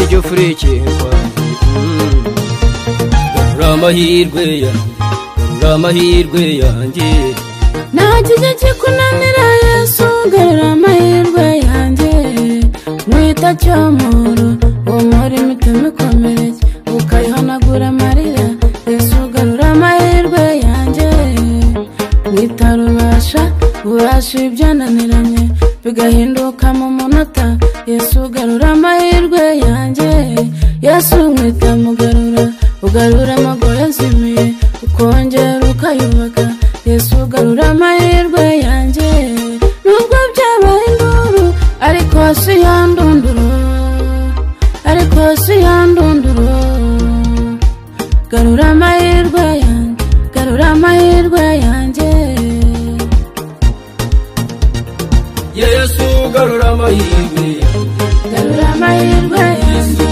kurikirwa garura amahirwe yanjye garura amahirwe yanjye nta kijya kikunanira yesu garura amahirwe yanjye mwita cyomoro uwo murimo ituma ikomereye ukayihanagura amarira yesu garura amahirwe yanjye mwitarubasha ubasha ibyananiranye bigahinduka mu munota yesu garura amahirwe yanjye yesu mwita mugarura ugarura amago yazimiye ukongera ukayubaka yesu garura amahirwe yanjye nubwo byabaye induru ariko si yandunduru ariko si yandunduru garura amahirwe yanjye garura amahirwe yanjye yesu garura amahirwe yanjye garura amahirwe yanjye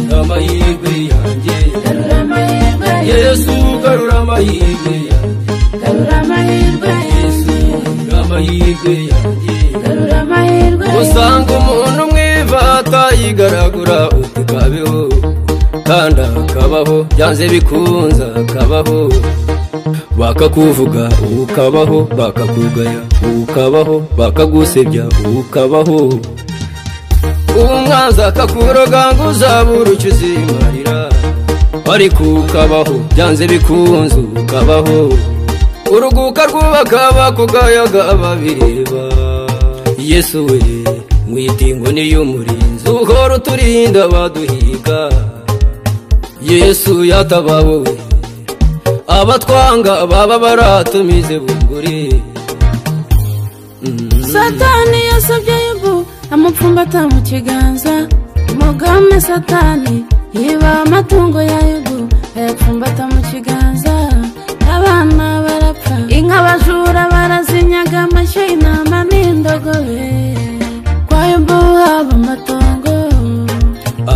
garura amahirwe yanjye garura amahirwe yanjye yesu garura amahirwe yanjye garura amahirwe yanjye garura amahirwe yanjye garura amahirwe yanjye usanga umuntu mwiva atayigaragura utikabeho kandi akabaho byanze bikunze akabaho bakakuvuga ukabaho bakakugaya ukabaho bakagusebya ukabaho umwanzi akakuroga ngo uzabure icyo uzimarira ariko ukabaho byanze bikunze ukabaho uruguka rwubaka bakugaya babireba yesu we mwitingo niyo murinzi uhora uturinda baduhiga yesu yatabawe we abatwanga baba baratumize bunguri Mm. satani yasabye yubu amupfumbata mu kiganza umugame satani yiba amatungo ya yubu ayapfumbata mu kiganza abana barapfa inka abajura barazinyaga amashyo intama n'indogobe kwa yubu haba amatongo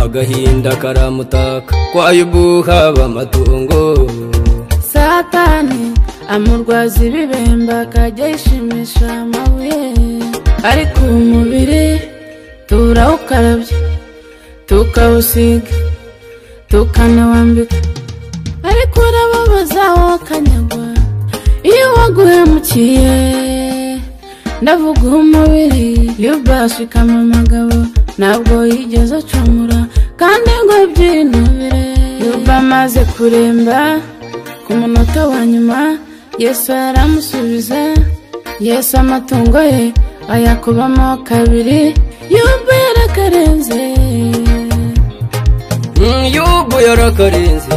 agahinda karamutaka kwayo haba amatungo satani amurwaza ibibemba akajya yishimisha amabuye ariko umubiri turawukarabya tukawusiga tukanawambika ariko urababaza wowe kanyagwa iyo waguhemukiye ndavuga umubiri iyo ubashikama amagabo ntabwo yigeze acumura kandi ngo abyinubire iyo uba amaze kuremba ku munota wa nyuma yesu aramusubiza yesu amatungo ye ayakubamo kabiri yumva yarakarenze Mm, yubu yarakarenze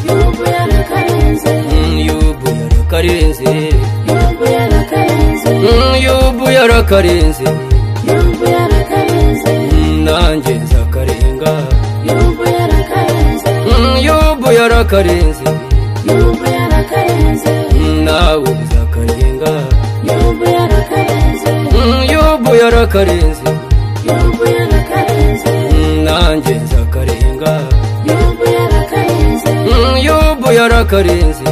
yumva yarakarenze Mm, yubu yarakarenze yumva yarakarenze Mm, yubu yarakarenze yumva yarakarenze Mm, nanjye nzakarenga yumva yarakarenze Mm, yubu yarakarenze yumva yarakarenze Mm, nawe uzakarenga yumva yarakarenze Mm, yubu yarakarenze yumva yarakarenze Mm, nanjye nzakarenga yumva yarakarenze Mm, yubu yarakarenze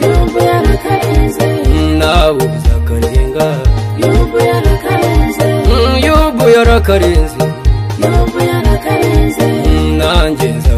yumva yarakarenze Mm, nawe uzakarenga yumva yarakarenze Mm, yubu yarakarenze yumva yarakarenze Mm, nanjye nza